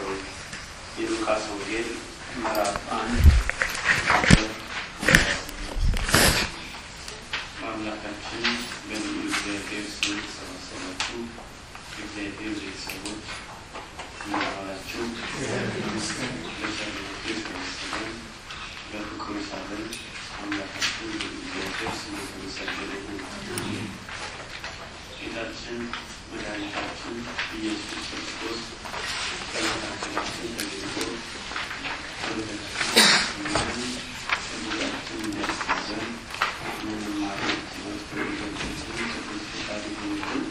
የሉቃስ ወንጌል ምዕራፍ አንድ በአምላካችን በልዑል እግዚአብሔር ስም የተሰባሰባችሁ የእግዚአብሔር ቤተሰቦች እንደዋላችሁ ለሰላማችሁ የተመሰገን በፍቅሩ ሳለን አምላካችን በልዑል እግዚአብሔር ስም የተመሰገነ ይሁን። ጌታችን መድኃኒታችን ኢየሱስ ክርስቶስ ከመካከላችን ተገኝቶ ወደታችን ከጉዳችን እንዲያስገዘን ምንማረው ትምህርት ወደቶችን ቅዱስ ፈቃድ ይሁንልን።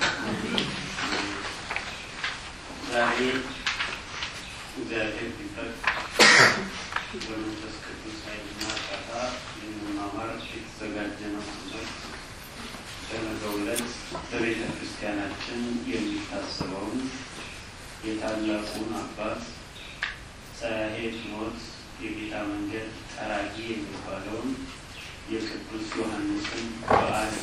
ዛሬ እግዚአብሔር ቢፈቅድ በመንፈስ ቅዱስ ኃይልና ቃታ ልንማማር የተዘጋጀ ነው ትምህርት በነገው ዕለት በቤተ ክርስቲያናችን የሚታሰበውን የታላቁን አባት ጸያሄት ሞት የጌታ መንገድ ጠራጊ የሚባለውን የቅዱስ ዮሐንስን በዓል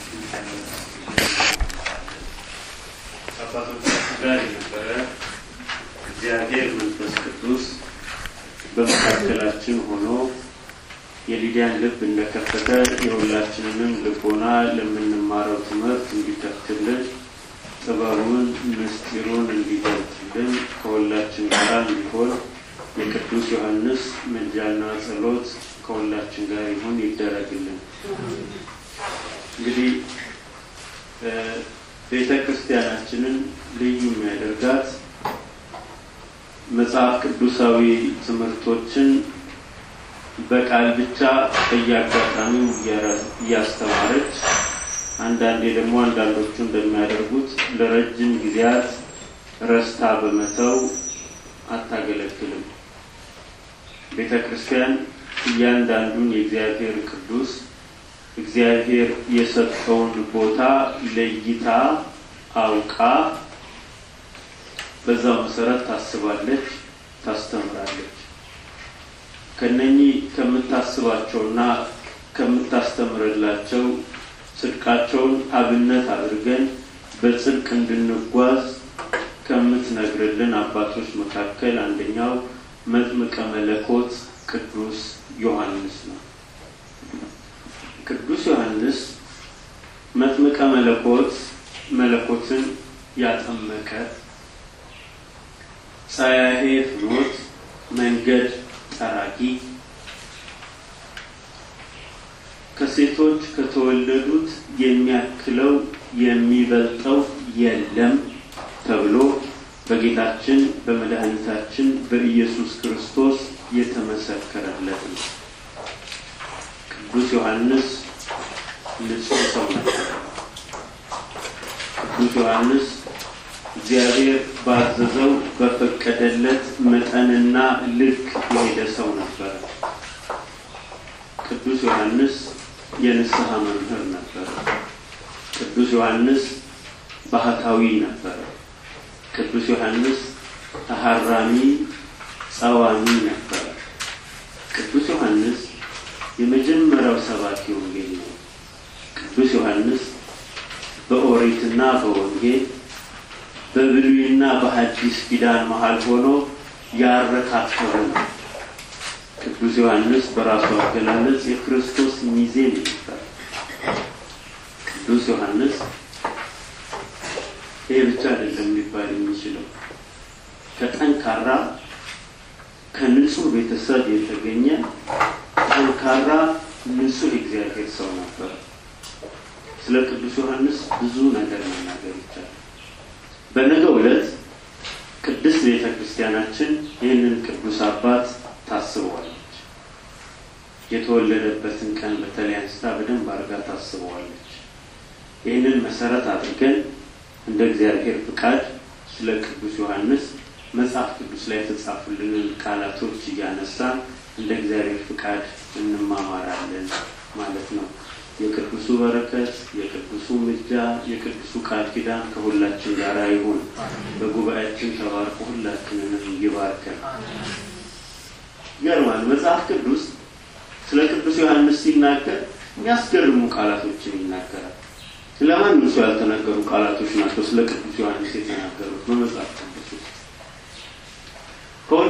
ከአባቶቻችን ጋር የነበረ እግዚአብሔር መንፈስ ቅዱስ በመካከላችን ሆኖ የሊዲያን ልብ እንደከፈተ የሁላችንንም ልቦና ለምንማረው ትምህርት እንዲከፍትልን ጥበቡን ምስጢሩን እንዲገልጥልን ከሁላችን ጋር እንዲሆን የቅዱስ ዮሐንስ ምልጃና ጸሎት ከሁላችን ጋር ይሁን ይደረግልን። እንግዲህ ቤተ ክርስቲያናችንን ልዩ የሚያደርጋት መጽሐፍ ቅዱሳዊ ትምህርቶችን በቃል ብቻ በየአጋጣሚው እያስተማረች አንዳንዴ ደግሞ አንዳንዶቹ እንደሚያደርጉት ለረጅም ጊዜያት ረስታ በመተው አታገለግልም። ቤተ ክርስቲያን እያንዳንዱን የእግዚአብሔር ቅዱስ እግዚአብሔር የሰጠውን ቦታ ለይታ አውቃ በዛው መሰረት ታስባለች፣ ታስተምራለች። ከነኚህ ከምታስባቸውና ከምታስተምርላቸው ጽድቃቸውን አብነት አድርገን በጽድቅ እንድንጓዝ ከምትነግርልን አባቶች መካከል አንደኛው መጥምቀ መለኮት ቅዱስ ዮሐንስ ነው። ቅዱስ ዮሐንስ መጥምቀ መለኮት መለኮትን ያጠመቀ ጸያሄ ፍኖት መንገድ ጠራጊ ከሴቶች ከተወለዱት የሚያክለው የሚበልጠው የለም ተብሎ በጌታችን በመድኃኒታችን በኢየሱስ ክርስቶስ የተመሰከረለት ነው። ቅዱስ ዮሐንስ ንጹሕ ሰው ነበር። ቅዱስ ዮሐንስ እግዚአብሔር ባዘዘው በፈቀደለት መጠንና ልክ የሄደ ሰው ነበረ። ቅዱስ ዮሐንስ የንስሐ መምህር ነበረ። ቅዱስ ዮሐንስ ባህታዊ ነበረ። ቅዱስ ዮሐንስ ተሐራሚ ጸዋሚ ነበረ። ቅዱስ ዮሐንስ የመጀመሪያው ሰባኪ ወንጌል ነው። ቅዱስ ዮሐንስ በኦሪትና በወንጌል በብሉይና በሐዲስ ኪዳን መሀል ሆኖ ያረካከበ ነው። ቅዱስ ዮሐንስ በራሱ አገላለጽ የክርስቶስ ሚዜ ነበር። ቅዱስ ዮሐንስ ይሄ ብቻ አይደለም ሊባል የሚችለው ከጠንካራ ከንጹህ ቤተሰብ የተገኘ ጠንካራ ንጹህ እግዚአብሔር ሰው ነበር። ስለ ቅዱስ ዮሐንስ ብዙ ነገር መናገር ይቻላል። በነገው ዕለት ቅድስት ቤተ ክርስቲያናችን ይህንን ቅዱስ አባት ታስበዋለች። የተወለደበትን ቀን በተለይ አንስታ በደንብ አድርጋ ታስበዋለች። ይህንን መሰረት አድርገን እንደ እግዚአብሔር ፍቃድ ስለ ቅዱስ ዮሐንስ መጽሐፍ ቅዱስ ላይ የተጻፉልንን ቃላቶች እያነሳ እንደ እግዚአብሔር ፍቃድ እንማማራለን ማለት ነው። የቅዱሱ በረከት፣ የቅዱሱ ምልጃ፣ የቅዱሱ ቃል ኪዳን ከሁላችን ጋር ይሁን። በጉባኤያችን ተባርኮ ሁላችንንም ይባርከን። ይገርማል። መጽሐፍ ቅዱስ ስለ ቅዱስ ዮሐንስ ሲናገር የሚያስገርሙ ቃላቶችን ይናገራል። ለማንም ሰው ያልተነገሩ ቃላቶች ናቸው ስለ ቅዱስ ዮሐንስ የተናገሩት በመጽሐፍ ቅዱስ ውስጥ። ከሁሉ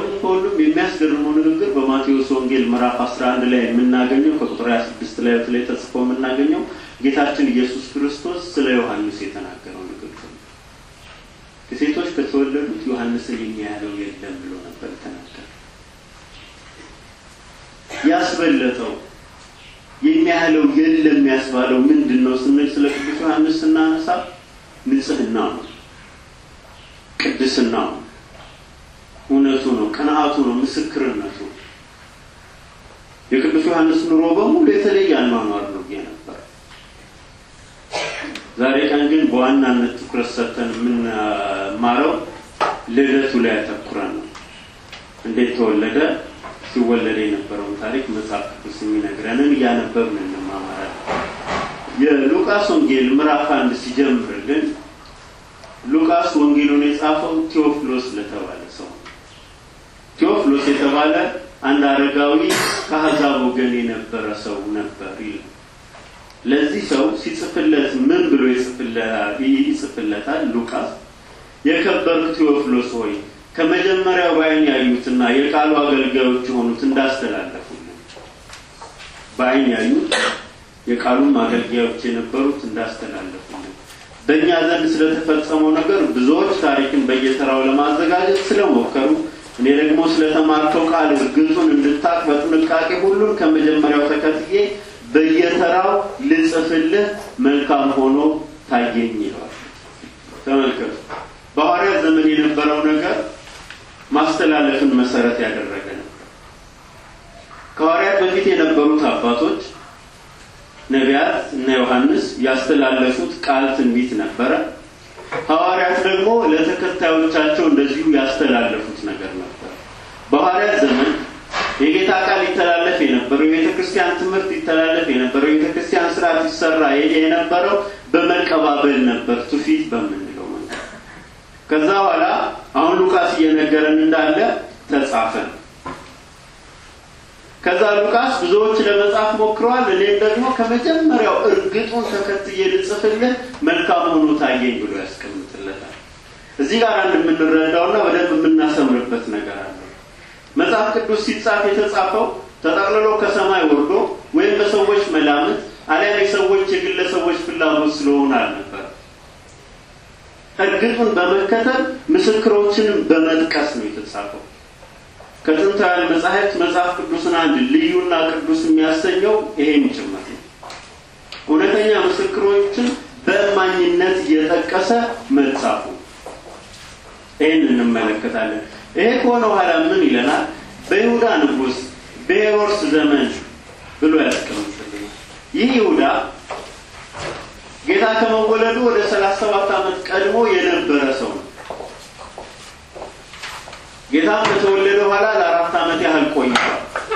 የሚያስገርመው ንግግር በማቴዎስ ወንጌል ምዕራፍ 11 ላይ የምናገኘው ከቁጥር 26 ላይ ላይ ተጽፎ የምናገኘው ጌታችን ኢየሱስ ክርስቶስ ስለ ዮሐንስ የተናገረው ንግግር ነው። ከሴቶች ከተወለዱት ዮሐንስን የሚያህለው የለም ብሎ ነበር የተናገረ። ያስበለጠው የሚያህለው የለም ያስባለው ምንድን ነው ስንል ስለ ቅዱስ ዮሐንስ ስናነሳ ንጽህና ነው፣ ቅድስና ነው፣ እውነቱ ነው፣ ቅንዓቱ ነው፣ ምስክርነቱ። የቅዱስ ዮሐንስ ኑሮ በሙሉ የተለየ አኗኗር ነው ነበር። ዛሬ ቀን ግን በዋናነት ትኩረት ሰጥተን የምንማረው ልደቱ ላይ ያተኩረን ነው። እንዴት ተወለደ፣ ሲወለደ የነበረውን ታሪክ መጽሐፍ ቅዱስ የሚነግረንን እያነበብን እንማማራለን። የሉቃስ ወንጌል ምዕራፍ አንድ ሲጀምር ግን ሉቃስ ወንጌሉን የጻፈው ቴዎፍሎስ ለተባለ ሰው ነው። ቴዎፍሎስ የተባለ አንድ አረጋዊ ከአሕዛብ ወገን የነበረ ሰው ነበር ይላል። ለዚህ ሰው ሲጽፍለት ምን ብሎ ይጽፍለታል? ሉቃስ የከበርክ ቴዎፍሎስ ሆይ ከመጀመሪያው በዓይን ያዩትና የቃሉ አገልጋዮች የሆኑት እንዳስተላለፉልን በዓይን ያዩት የቃሉም አገልጋዮች የነበሩት እንዳስተላለፉልን በእኛ ዘንድ ስለተፈጸመው ነገር ብዙዎች ታሪክን በየተራው ለማዘጋጀት ስለሞከሩ እኔ ደግሞ ስለተማርከው ቃል እርግጡን እንድታቅ በጥንቃቄ ሁሉን ከመጀመሪያው ተከትዬ በየተራው ልጽፍልህ መልካም ሆኖ ታየኝ ይለዋል። ተመልከቱ፣ በሐዋርያት ዘመን የነበረው ነገር ማስተላለፍን መሰረት ያደረገ ነበር። ከሐዋርያት በፊት የነበሩት አባቶች ነቢያት እና ዮሐንስ ያስተላለፉት ቃል ትንቢት ነበረ። ሐዋርያት ደግሞ ለተከታዮቻቸው እንደዚሁ ያስተላለፉት ነገር ነበር። በሐዋርያት ዘመን የጌታ ቃል ይተላለፍ የነበረው የቤተ ክርስቲያን ትምህርት ይተላለፍ የነበረው የቤተ ክርስቲያን ስርዓት ይሰራ የነበረው በመቀባበል ነበር፣ ትውፊት በምንለው መንገድ። ከዛ በኋላ አሁን ሉቃስ እየነገረን እንዳለ ተጻፈ። ከዛ ሉቃስ ብዙዎች ለመጻፍ ሞክረዋል። እኔም ደግሞ ከመጀመሪያው እርግጡን ተከትዬ ልጽፍልህ መልካም ሆኖ ታየኝ ብሎ ያስቀምጥለታል። እዚህ ጋር አንድ የምንረዳውና በደንብ የምናሰምርበት ነገር አለ። መጽሐፍ ቅዱስ ሲጻፍ የተጻፈው ተጠቅልሎ ከሰማይ ወርዶ ወይም በሰዎች መላምት አሊያም የሰዎች የግለሰቦች ፍላጎት ስለሆነ አልነበር። እርግጡን በመከተል ምስክሮችንም በመጥቀስ ነው የተጻፈው። ከጥንታውያን መጻሕፍት መጽሐፍ ቅዱስን አንድ ልዩና ቅዱስ የሚያሰኘው ይሄም ጭምር ነው። እውነተኛ ምስክሮችን በእማኝነት እየጠቀሰ መጻፉ ይህን እንመለከታለን። ይሄ ከሆነ በኋላ ምን ይለናል? በይሁዳ ንጉሥ በሄሮድስ ዘመን ብሎ ያስቀምጥልናል። ይህ ይሁዳ ጌታ ከመወለዱ ወደ ሰላሳ ሰባት ዓመት ቀድሞ የነበረ ሰው ነው። ጌታም ከተወለደ በኋላ ለአራት ዓመት ያህል ቆይቷል።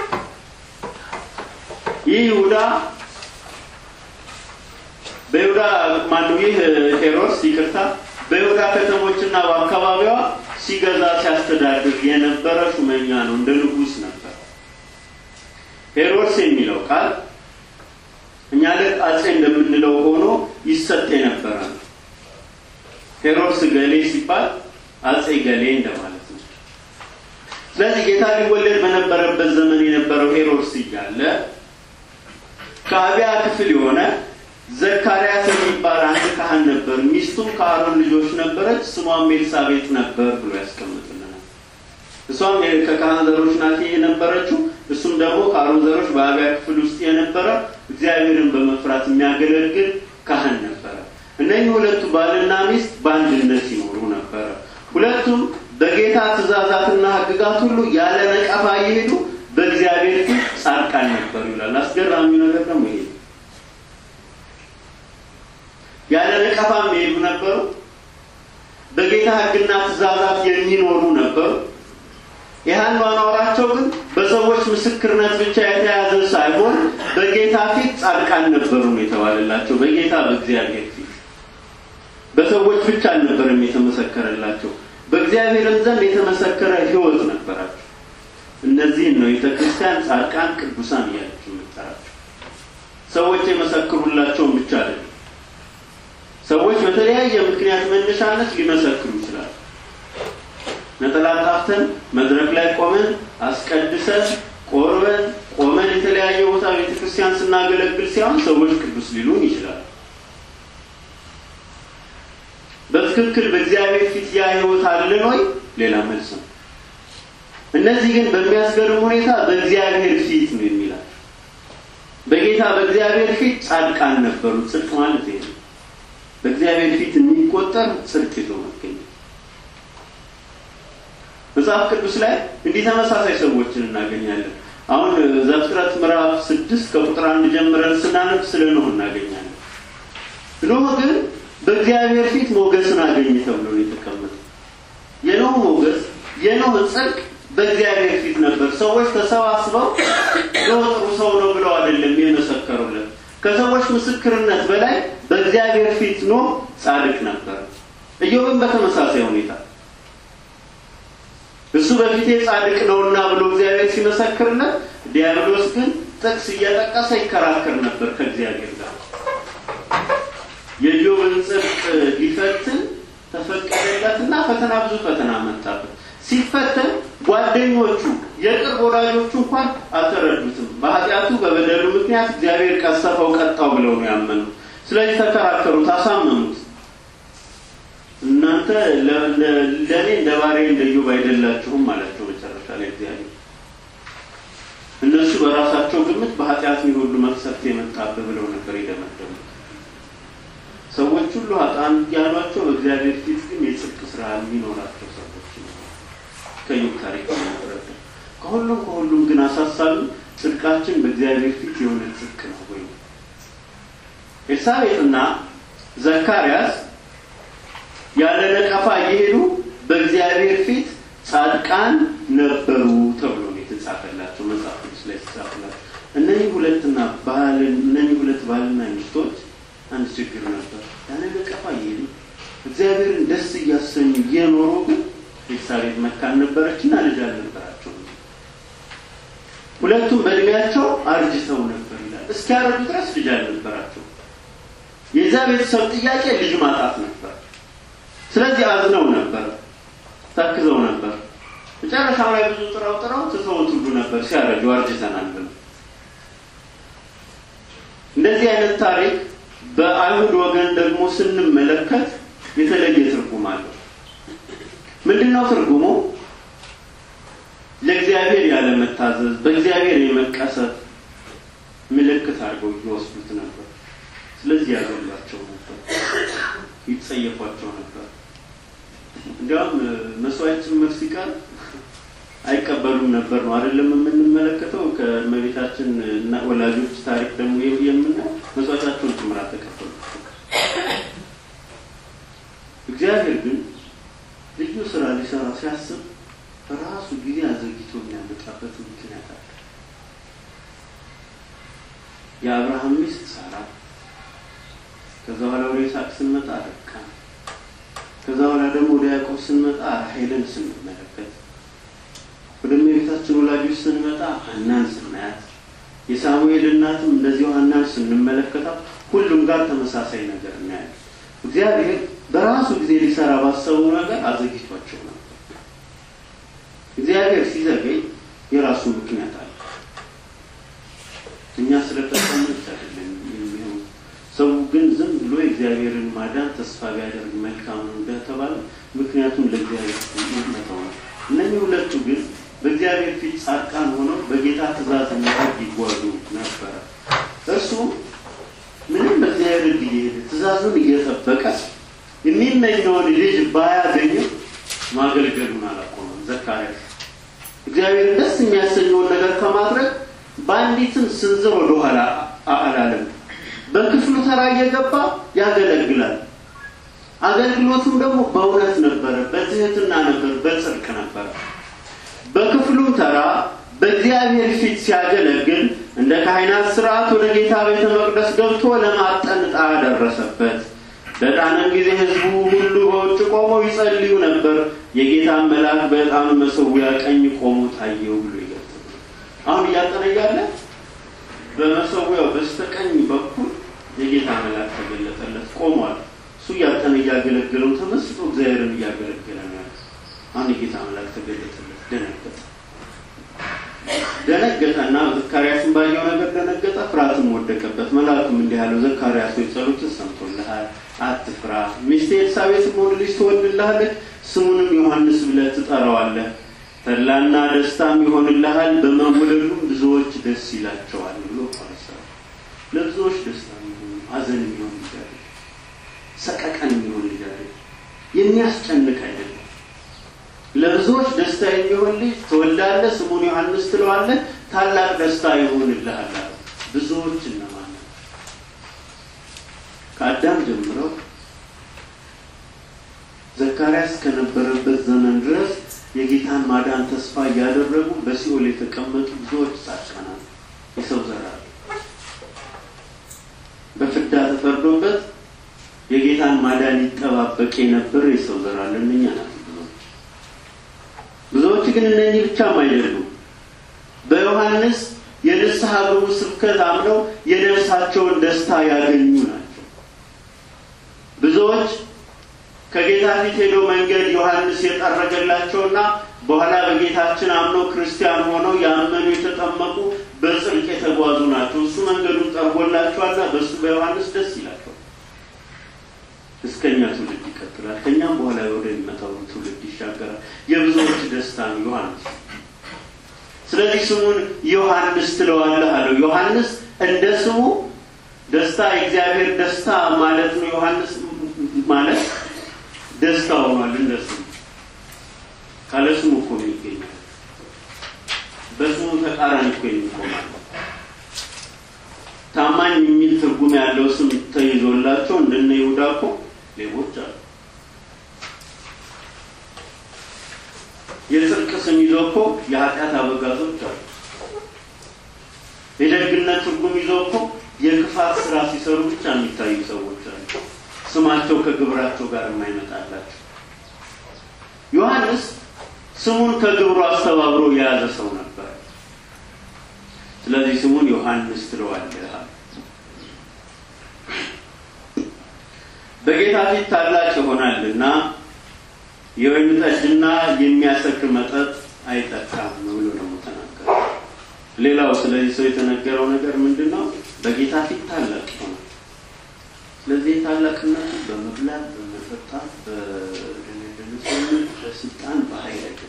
ይህ ይሁዳ በይሁዳ ማነው? ይህ ሄሮድስ ይቅርታ፣ በይሁዳ ከተሞችና በአካባቢዋ ሲገዛ ሲያስተዳድር የነበረ ሹመኛ ነው። እንደ ንጉሥ ነበር። ሄሮድስ የሚለው ቃል እኛ ልክ አጼ እንደምንለው ሆኖ ይሰጥ የነበረ ነው። ሄሮድስ ገሌ ሲባል አጼ ገሌ እንደማለት ነው። ስለዚህ ጌታ ሊወለድ በነበረበት ዘመን የነበረው ሄሮድስ እያለ ከአብያ ክፍል የሆነ ዘካርያስ የሚባል አንድ ካህን ነበር። ሚስቱም ከአሮን ልጆች ነበረች፣ ስሟም ኤልሳቤጥ ነበር ብሎ ያስቀምጥልናል። እሷም ከካህን ዘሮች ናት የነበረችው፣ እሱም ደግሞ ከአሮን ዘሮች በአብያ ክፍል ውስጥ የነበረ እግዚአብሔርን በመፍራት የሚያገለግል ካህን ነበረ። እነኚህ ሁለቱ ባልና ሚስት በአንድነት ይኖሩ ነበረ። ሁለቱም በጌታ ትእዛዛትና ሕግጋት ሁሉ ያለ ነቀፋ እየሄዱ በእግዚአብሔር ፊት ጻድቃን ነበሩ ይላል። አስገራሚው ነገር ደግሞ ይሄ ያለ ነቀፋ የሚሄዱ ነበሩ። በጌታ ሕግና ትእዛዛት የሚኖሩ ነበሩ። ይህን ማኖራቸው ግን በሰዎች ምስክርነት ብቻ የተያዘ ሳይሆን በጌታ ፊት ጻድቃን ነበሩ ነው የተባለላቸው። በጌታ በእግዚአብሔር ፊት በሰዎች ብቻ አልነበረም የተመሰከረላቸው፣ በእግዚአብሔርም ዘንድ የተመሰከረ ሕይወት ነበራቸው። እነዚህን ነው ቤተ ክርስቲያን ጻድቃን፣ ቅዱሳን እያለች የምጠራቸው። ሰዎች የመሰክሩላቸውን ብቻ አይደለም። ሰዎች በተለያየ ምክንያት መነሻነት ሊመሰክሩ ይችላሉ። ነጠላ ጣፍተን መድረክ ላይ ቆመን አስቀድሰን ቆርበን ቆመን የተለያየ ቦታ ቤተክርስቲያን ስናገለግል ሲሆን ሰዎች ቅዱስ ሊሉን ይችላል። በትክክል በእግዚአብሔር ፊት ያ ህይወት አለን ወይ? ሌላ መልስ ነው። እነዚህ ግን በሚያስገርም ሁኔታ በእግዚአብሔር ፊት ነው የሚላቸው። በጌታ በእግዚአብሔር ፊት ጻድቃን ነበሩ። ጽድቅ ማለት ይሄ ነው። በእግዚአብሔር ፊት የሚቆጠር ጽድቅ ይዞ መገኘት። መጽሐፍ ቅዱስ ላይ እንዲህ ተመሳሳይ ሰዎችን እናገኛለን። አሁን ዘፍጥረት ምዕራፍ ስድስት ከቁጥር አንድ ጀምረን ስናነብ ስለ ኖህ እናገኛለን። ኖህ ግን በእግዚአብሔር ፊት ሞገስን አገኘ ተብሎ ነው የተቀመጠው። የኖህ ሞገስ የኖህ ጽድቅ በእግዚአብሔር ፊት ነበር። ሰዎች ተሰባስበው ኖህ ጥሩ ሰው ነው ብለው አይደለም የመሰከሩለት። ከሰዎች ምስክርነት በላይ በእግዚአብሔር ፊት ኖህ ጻድቅ ነበር። ኢዮብን በተመሳሳይ ሁኔታ እሱ በፊቴ ጻድቅ ነውና ብሎ እግዚአብሔር ሲመሰክርለት፣ ዲያብሎስ ግን ጥቅስ እየጠቀሰ ይከራከር ነበር ከእግዚአብሔር ጋር። የኢዮብን ጽድቅ ሊፈትን ተፈቀደለትና ፈተና ብዙ ፈተና መጣበት። ሲፈተን ጓደኞቹ የቅርብ ወዳጆቹ እንኳን አልተረዱትም። በኃጢአቱ በበደሉ ምክንያት እግዚአብሔር ቀሰፈው፣ ቀጣው ብለው ነው ያመኑት። ስለዚህ ተከራከሩት፣ አሳመኑት። እናንተ ለእኔ እንደ ባሪያ እንደ ኢዮብ አይደላችሁም አላቸው። መጨረሻ ላይ እግዚአብሔር እነሱ በራሳቸው ግምት በኃጢአት ሁሉ መቅሰፍት የመጣብህ ብለው ነበር የደመደሙት። ሰዎች ሁሉ ኃጥአን ያሏቸው በእግዚአብሔር ፊት ግን የጽድቅ ስራ የሚኖራቸው ሰዎች ነው። ከኢዮብ ታሪክ የሚረዳ ከሁሉም ከሁሉም ግን አሳሳቢ ጽድቃችን በእግዚአብሔር ፊት የሆነ ጽድቅ ነው ወይ? ኤልሳቤጥና ዘካርያስ ያለ ነቀፋ እየሄዱ በእግዚአብሔር ፊት ጻድቃን ነበሩ ተብሎ ነው የተጻፈላቸው መጽሐፍ ቅዱስ ላይ የተጻፈላቸው። እነዚህ ሁለትና ባል እነዚህ ሁለት ባልና ሚስቶች አንድ ችግር ነበር። ያለ ነቀፋ እየሄዱ እግዚአብሔርን ደስ እያሰኙ እየኖሩ ግን ኤልሳቤጥ መካን ነበረችና ልጅ አልነበራቸው። ሁለቱም በእድሜያቸው አርጅተው ነበር ይላል። እስኪያረጁ ድረስ ልጅ አልነበራቸው። የዛ ቤተሰብ ጥያቄ ልጅ ማጣት ነበር። ስለዚህ አዝነው ነበር፣ ተክዘው ነበር። መጨረሻው ላይ ብዙ ጥረው ጥረው ትተውት ሁሉ ነበር ሲያረጁ አርጅተናል ብለው። እንደዚህ አይነት ታሪክ በአይሁድ ወገን ደግሞ ስንመለከት የተለየ ትርጉም አለው። ምንድን ነው ትርጉሙ? ለእግዚአብሔር ያለመታዘዝ፣ በእግዚአብሔር የመቀሰት ምልክት አድርገው ይወስዱት ነበር። ስለዚህ ያገሏቸው ነበር፣ ይጸየፏቸው ነበር። እንዲያውም መስዋዕት ጭምር ሲቀር አይቀበሉም ነበር ነው አይደለም የምንመለከተው። ከእመቤታችን እና ወላጆች ታሪክ ደግሞ የምናየው መስዋዕታቸውን ጭምር አልተቀበሉ። እግዚአብሔር ግን ልዩ ስራ ሊሰራ ሲያስብ ራሱ ጊዜ አዘግይቶ የሚያመጣበት ምክንያት አለ። የአብርሃም ሚስት ሳራ፣ ከዛ በኋላ ወደ ይስሐቅ ስንመጣ ርብቃ፣ ከዛ በኋላ ደግሞ ወደ ያዕቆብ ስንመጣ ራሔልን ስንመለከት፣ ወደ እመቤታችን ወላጆች ስንመጣ ሐናን ስናያት፣ የሳሙኤል እናትም እንደዚሁ ሐናን ስንመለከታት ሁሉም ጋር ተመሳሳይ ነገር እናያለን። እግዚአብሔር በራሱ ጊዜ ሊሰራ ባሰበው ነገር አዘግይቷቸው ነበር። እግዚአብሔር ሲዘገይ የራሱ ምክንያት አለ። እኛ ስለጠቀመች አይደለም የሚሆን ሰው ግን ዝም ብሎ የእግዚአብሔርን ማዳን ተስፋ ቢያደርግ መልካም ነው እንደተባለ ምክንያቱም ለእግዚአብሔር መተው ነው። እነዚህ ሁለቱ ግን በእግዚአብሔር ፊት ጻድቃን ሆነው በጌታ ትእዛዝ መሄድ ይጓዙ ነበረ። እርሱም ምንም በእግዚአብሔር ሕግ እየሄደ ትእዛዙን እየጠበቀ የሚመኘውን ልጅ ባያገኝም ማገልገሉን አላቆመም። ዘካርያስ እግዚአብሔር ደስ የሚያሰኘውን ነገር ከማድረግ በአንዲትም ስንዝር ወደኋላ አላለም። በክፍሉ ተራ እየገባ ያገለግላል። አገልግሎቱም ደግሞ በእውነት ነበረ፣ በትህትና ነበር፣ በጽድቅ ነበረ። በክፍሉም ተራ በእግዚአብሔር ፊት ሲያገለግል እንደ ካህናት ስርዓት ወደ ጌታ ቤተ መቅደስ ገብቶ ለማጠን ዕጣ ደረሰበት። በዕጣንም ጊዜ ሕዝቡ ሁሉ በውጭ ቆመው ይጸልዩ ነበር። የጌታን መልአክ በዕጣኑ መሠዊያ ቀኝ ቆሞ ታየው ብሎ ይገልጥ። አሁን እያጠነ እያለ በመሠዊያው በስተቀኝ በኩል የጌታ መልአክ ተገለጠለት፣ ቆሟል። እሱ እያጠነ እያገለገለው ተመስጦ እግዚአብሔርን እያገለገለ ነው ያለ። አሁን የጌታ መልአክ ተገለጠለት፣ ደነገጠ። ደነገጠና ዘካርያስን ባየው ነገር ደነገጠ፣ ፍርሃትም ወደቀበት። መልአኩም እንዲህ አለው፣ ዘካርያስ ሆይ ጸሎትህ ሰምቶልሃል፣ አትፍራ። ሚስቴ ኤልሳቤጥም ወንድ ልጅ ትወልድልሃለች፣ ስሙንም ዮሐንስ ብለህ ትጠራዋለህ። ተድላና ደስታም ይሆንልሃል፣ በመወለዱም ብዙዎች ደስ ይላቸዋል ብሎ ፈረሰ። ለብዙዎች ደስታ የሚሆን ሐዘን የሚሆን ልጅ አይደለም፣ ሰቀቀን የሚሆን ልጅ አይደለም፣ የሚያስጨንቅ አይደለም። ለብዙዎች ደስታ የሚሆን ልጅ ትወልዳለህ፣ ስሙን ዮሐንስ ትለዋለህ፣ ታላቅ ደስታ ይሆንልሃል አለ። ብዙዎች እነማን ናቸው? ከአዳም ጀምረው ዘካርያስ ከነበረበት ዘመን ድረስ የጌታን ማዳን ተስፋ እያደረጉ በሲኦል የተቀመጡ ብዙዎች ጻድቃናት የሰው ዘር አለ። በፍዳ ተፈርዶበት የጌታን ማዳን ይጠባበቅ የነበረ የሰው ዘር አለ። እነኛ ናቸው ብዙዎች። ብዙዎች ግን እነኚህ ብቻም አይደሉም። በዮሐንስ የንስሐ ግቡ ስብከት አምነው የነፍሳቸውን ደስታ ያገኙ ናቸው። ብዙዎች ከጌታ ፊት ሄደው መንገድ ዮሐንስ የጠረገላቸውና በኋላ በጌታችን አምነው ክርስቲያን ሆነው ያመኑ የተጠመቁ በጽድቅ የተጓዙ ናቸው። እሱ መንገዱን ጠርጎላቸዋልና በእሱ በዮሐንስ ደስ ይላቸዋል። እስከኛ ትውልድ ይቀጥላል። ከኛም በኋላ ወደሚመጣው ትውልድ ይሻገራል። የብዙዎች ደስታ ነው ዮሐንስ። ስለዚህ ስሙን ዮሐንስ ትለዋለህ አለው። ዮሐንስ እንደ ስሙ ደስታ የእግዚአብሔር ደስታ ማለት ነው። ዮሐንስ ማለት ደስታ ሆኗል። እንደ ስሙ ካለ ስሙ እኮ ነው ይገኛል። በስሙ ተቃራኒ እኮ የሚቆማል። ታማኝ የሚል ትርጉም ያለው ስም ተይዞላቸው እንደነ ይሁዳ እኮ ሌቦች አሉ። የጽድቅ ስም ይዞ እኮ የኃጢአት አበጋዞች አሉ። የደግነት ትርጉም ይዞ እኮ የክፋት ስራ ሲሰሩ ብቻ የሚታዩ ሰዎች አሉ። ስማቸው ከግብራቸው ጋር የማይመጣላቸው። ዮሐንስ ስሙን ከግብሩ አስተባብሮ የያዘ ሰው ነበር። ስለዚህ ስሙን ዮሐንስ ትለዋለህ። በጌታ ፊት ታላቅ ይሆናልና የወይን ጠጅና የሚያሰክር መጠጥ አይጠጣም ብሎ ደግሞ ተናገረ። ሌላው ስለዚህ ሰው የተነገረው ነገር ምንድን ነው? በጌታ ፊት ታላቅ ይሆናል። ስለዚህ ታላቅነቱ በመብላት በመጠጣት በድንድንስነት በስልጣን በኃይል አይደለም።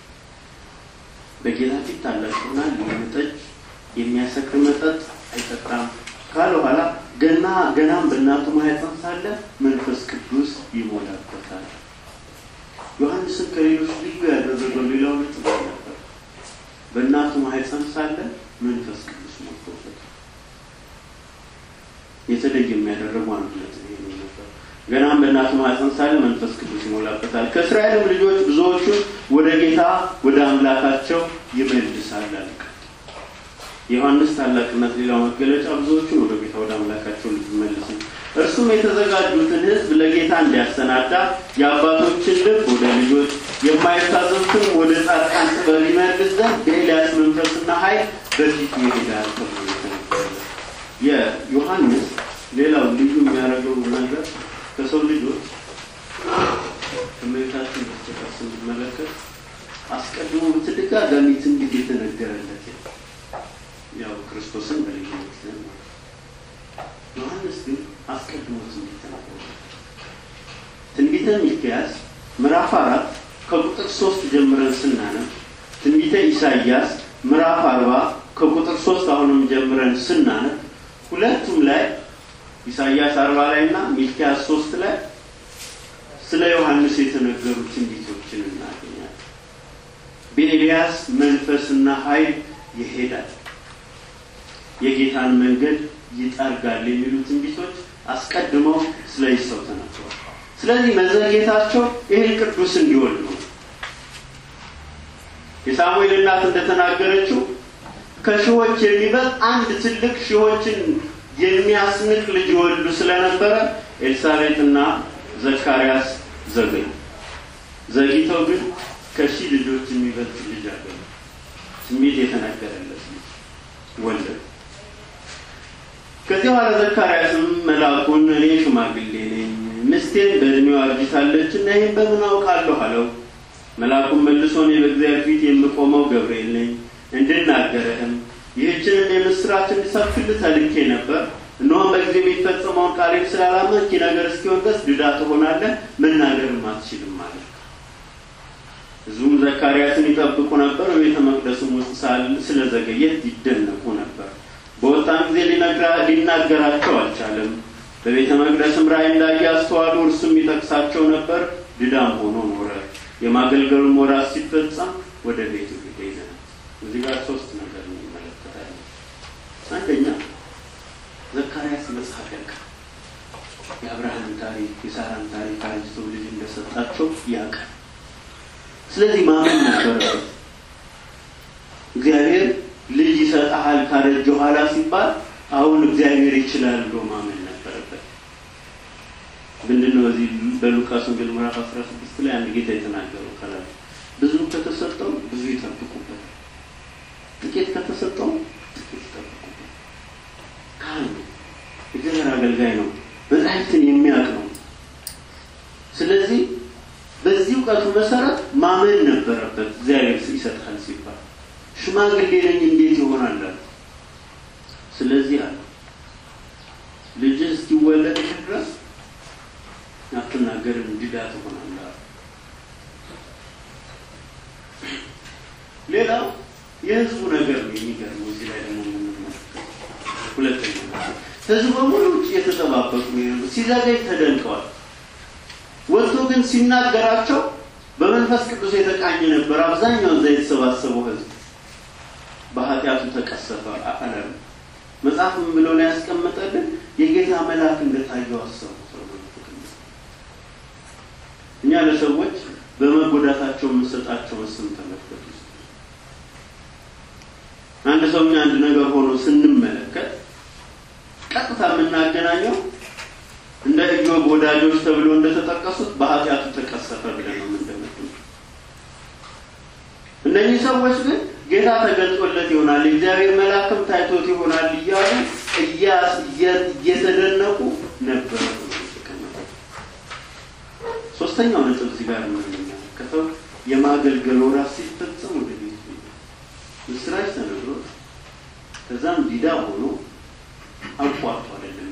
በጌታ ፊት ታላቅ ይሆናል። የወይን ጠጅ የሚያሰክር መጠጥ አይጠጣም ካለ በኋላ ገና ገናም በእናቱ ማህፀን ሳለ መንፈስ ቅዱስ ይሞላበታል። ዮሐንስን ከሌሎች ልዩ ያደረገው ሌላው ነጥብ ነበር። በእናቱ ማህፀን ሳለ መንፈስ ቅዱስ ሞልቶበታል። የተለየ የሚያደረገው አንዱ ነጥብ ይሄ ነበር። ገናም በእናቱ ማህፀን ሳለ መንፈስ ቅዱስ ይሞላበታል። ከእስራኤልም ልጆች ብዙዎቹን ወደ ጌታ ወደ አምላካቸው ይመልሳል አለ። የዮሐንስ ታላቅነት ሌላው መገለጫ ብዙዎቹን ወደ ጌታ ወደ አምላካቸው እንዲመልስ ነው። እርሱም የተዘጋጁትን ሕዝብ ለጌታ እንዲያሰናዳ የአባቶችን ልብ ወደ ልጆች የማይታዘዙትን ወደ ጻድቃን ጥበብ ይመልስ ዘንድ በኤልያስ መንፈስና ኃይል በፊቱ ይሄዳል ተብሎ የተነገረለት የዮሐንስ ሌላው ልዩ የሚያደርገው ነገር ከሰው ልጆች ከእመቤታችን በስተቀር ስንመለከት አስቀድሞ በተደጋጋሚ ትንቢት የተነገረለት ያው ክርስቶስን በልዩነት ዮሐንስ ግን አስቀድሞ ትንቢት ተናገረ። ትንቢተ ሚክያስ ምዕራፍ አራት ከቁጥር ሶስት ጀምረን ስናነብ ትንቢተ ኢሳይያስ ምዕራፍ አርባ ከቁጥር ሶስት አሁንም ጀምረን ስናነብ ሁለቱም ላይ ኢሳይያስ አርባ ላይ እና ሚክያስ ሶስት ላይ ስለ ዮሐንስ የተነገሩ ትንቢቶችን እናገኛለን። በኤልያስ መንፈስና ኃይል ይሄዳል የጌታን መንገድ ይጠርጋል የሚሉ ትንቢቶች አስቀድመው ስለ ሰው ተናግረዋል። ስለዚህ መዘግየታቸው ይህን ቅዱስ እንዲወልድ ነው። የሳሙኤል እናት እንደተናገረችው ከሺዎች የሚበልጥ አንድ ትልቅ ሺዎችን የሚያስንቅ ልጅ ይወልዱ ስለነበረ ኤልሳቤጥና ዘካርያስ ዘገዩ። ዘግይተው ግን ከሺህ ልጆች የሚበልጥ ልጅ አገኙ። ትንቢት የተነገረለት ልጅ ወለዱ። ከዚህ በኋላ ዘካርያስም መልአኩን እኔ ሽማግሌ ነኝ፣ ሚስቴም በእድሜዋ አርጅታለች እና ይህን በምን አውቃለሁ አለው። መልአኩም መልሶ እኔ በእግዚአብሔር ፊት የምቆመው ገብርኤል ነኝ፣ እንድናገርህም ይህችንን የምስራች እንድሰብክልህ ተልኬ ነበር። እነሆም በጊዜ የሚፈጸመውን ቃሌን ስላላመንክ ይህ ነገር እስኪሆን ድረስ ድዳ ትሆናለህ፣ መናገርም አትችልም ማለት ነው። ሕዝቡም ዘካርያስን ይጠብቁ ነበር። በቤተ መቅደሱም ውስጥ ስለዘገየት ይደነቁ ነበር። በወጣም ጊዜ ሊናገራቸው አልቻለም። በቤተ መቅደስም ራእይ እንዳየ አስተዋሉ። እርሱም ይጠቅሳቸው ነበር። ድዳም ሆኖ ኖረ። የማገልገሉን ወራት ሲፈጸም ወደ ቤቱ ሄደ ይዘናል። እዚህ ጋር ሶስት ነገር እንመለከታለን። አንደኛ ዘካርያስ መጽሐፍ ያውቃል። የአብርሃምን ታሪክ የሳራን ታሪክ አርጅቶ ልጅ እንደሰጣቸው ያውቃል። ስለዚህ ማመን ነበረበት። እግዚአብሔር ልጅ ይሰጥሃል ካረጀ ኋላ ሲባል አሁን እግዚአብሔር ይችላል ብሎ ማመን ነበረበት። ምንድነው እዚህ በሉቃስ ወንጌል ምዕራፍ አስራ ስድስት ላይ አንድ ጌታ የተናገረው ከላይ ብዙ ከተሰጠው ብዙ ይጠብቁበት፣ ጥቂት ከተሰጠው ጥቂት ይጠብቁበት። ካህን ነው፣ እግዚአብሔር አገልጋይ ነው፣ መጻሕፍትን የሚያውቅ ነው። ስለዚህ በዚህ እውቀቱ መሰረት ማመን ነበረበት። እግዚአብሔር ይሰጥሃል ሲባል ሽማግሌ ነኝ እንዴት ይሆናል አለ። ስለዚህ አለ ልጅህ እስኪወለድ ድረስ አትናገርም፣ ድዳ ትሆናለህ። ሌላው የህዝቡ ነገር ነው የሚገርመው። እዚህ ላይ ደግሞ የምንመለከተው ሁለተኛ ህዝቡ በሙሉ ውጭ የተጠባበቁ ነው። ሲዘገይ ተደንቀዋል። ወጥቶ ግን ሲናገራቸው በመንፈስ ቅዱስ የተቃኘ ነበር። አብዛኛው እዛ የተሰባሰበው ህዝብ በኃጢአቱ ተቀሰፈ አላለም። መጽሐፍ ምን ብሎ ነው ያስቀመጠልን? የጌታ መልአክ እንደታየው አሰቡ። እኛ ለሰዎች በመጎዳታቸው የምንሰጣቸውን ስም ተመልከቱ። አንድ ሰው እኛ አንድ ነገር ሆኖ ስንመለከት ቀጥታ የምናገናኘው እንደ ኢዮብ ወዳጆች ተብሎ እንደተጠቀሱት በኃጢአቱ ተቀሰፈ ብለን ነው የምንደመድመው። እነዚህ ሰዎች ግን ጌታ ተገልጾለት ይሆናል የእግዚአብሔር መልአክም ታይቶት ይሆናል እያሉ እየተደነቁ ነበረ። ሶስተኛው ነጥብ እዚህ ጋር የምንመለከተው የማገልገል ወራት ሲፈጸም ወደ ቤት ምስራች ተነግሮት ከዛም ዲዳ ሆኖ አቋርጦ አይደለም